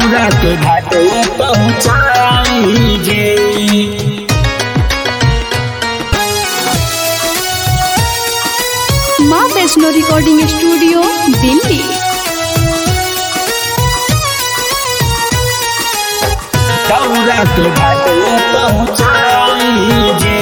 दौरा के घाटे पहुँचाई जी माँ वैष्णो रिकॉर्डिंग स्टूडियो दिल्ली दौरा के घाटे पहुँचाई जी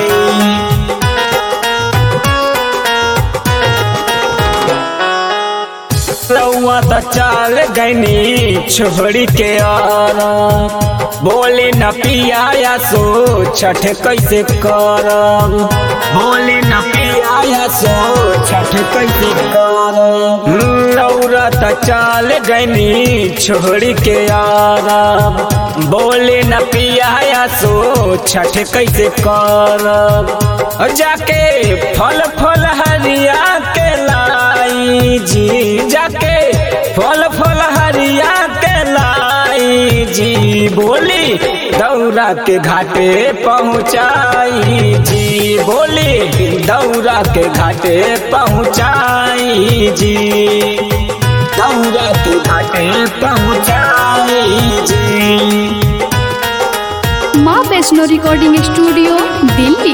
रउआ त चाल गनी छोड़ी के आरा बोले न पियाया सो छठ कैसे करब बोले न पियाया सो छठ कैसे करब रउरा त चाल गनी छोड़ी के आरा बोले न पियाया सो छठ कैसे करब जाके फल फल हरिया के लाई जी जाके फल फल हरिया के लाई जी बोली दौरा के घाटे पहुँचाई जी बोली दौरा के घाटे पहुँचाई जी दौरा के घाटे पहुँचाई जी माँ वैष्णो रिकॉर्डिंग स्टूडियो दिल्ली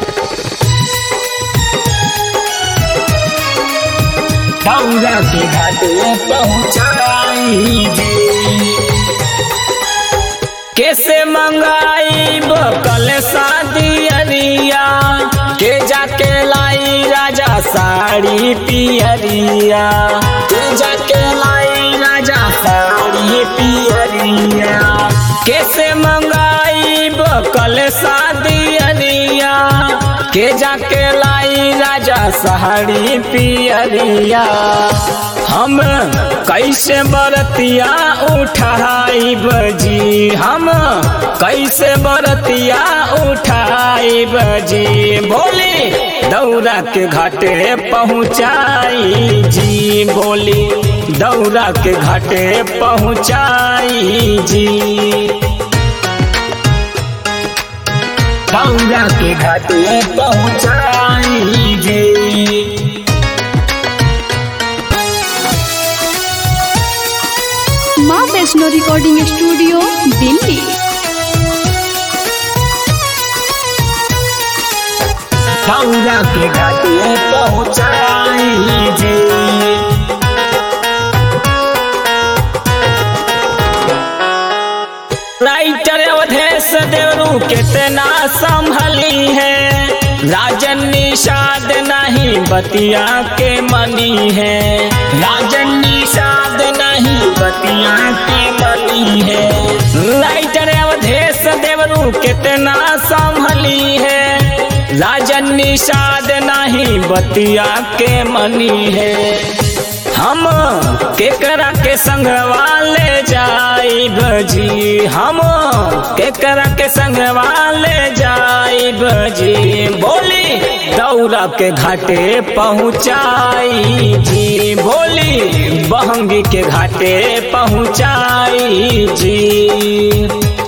दौरा के घाटे पहुँचाई जी कैसे मंगाई बकल शादी अरिया के जाके लाई राजा साड़ी पियरिया के जाके लाई राजा साड़ी पियरिया कैसे मंगाई बकल शादी अरिया के जाके लाई राजा साड़ी पियरिया हम कैसे बरतिया उठाई बजी हम कैसे बरतिया उठाई बजी बोली दौरा के घाटे पहुँचाई जी बोली दौरा के घाटे पहुँचाई जी दौरा के घाटे पहुँचाई जी माँ वैष्णो रिकॉर्डिंग स्टूडियो दिल्ली दौरा के घाटे पहुँचाई जी राइटर अवधेश देवरू कितना संभली है राजन निषाद नहीं बतिया के मनी है राजन निषाद नहीं बतिया के मनी है राइटर अवधेश देवरू कितना संभली है राजन निषाद नहीं बतिया के मनी है हम केकरा के संगवा ले जाई बजी हम केकरा के संगवा ले जाई बजी बोली दौरा के घाटे पहुँचाई जी बोली बहंगी के घाटे पहुँचाई जी